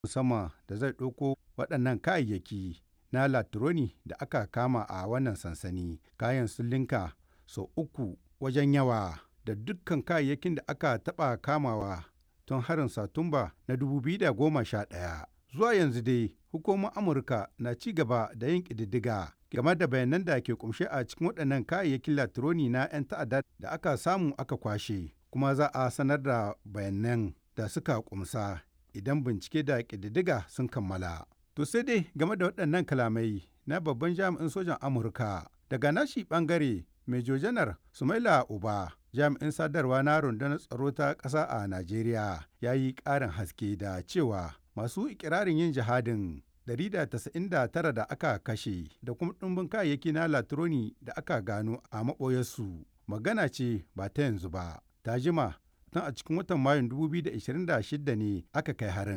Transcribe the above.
musamman da zai ɗauko waɗannan kayayyaki na latironi da aka kama a wannan sansani. Kayan sun linka sau uku wajen yawa da dukkan kayayyakin da aka taɓa kamawa tun harin Satumba na 2011. Zuwa yanzu dai hukumomin Amurka na ci gaba da yin ƙididdiga game da bayanan da ke kumshe a cikin waɗannan kayayyakin latironi na 'yan ta'adda da aka samu aka kwashe kuma za a sanar da bayanan da suka kumsa idan bincike da ƙididdiga sun kammala. To sai dai game da waɗannan kalamai na babban jami'in sojan Amurka daga nashi ɓangare Major Janar Sumaila Uba jami'in sadarwa na rundunar tsaro ta ƙasa a Najeriya ya yi ƙarin haske da cewa masu ikirarin yin jihadin 199 da aka kashe da kuma ɗumbin kayayyaki na latironi da aka gano a maɓoyarsu magana ce ba ta yanzu ba ta jima tun a cikin watan mayun 2026 ne aka kai harin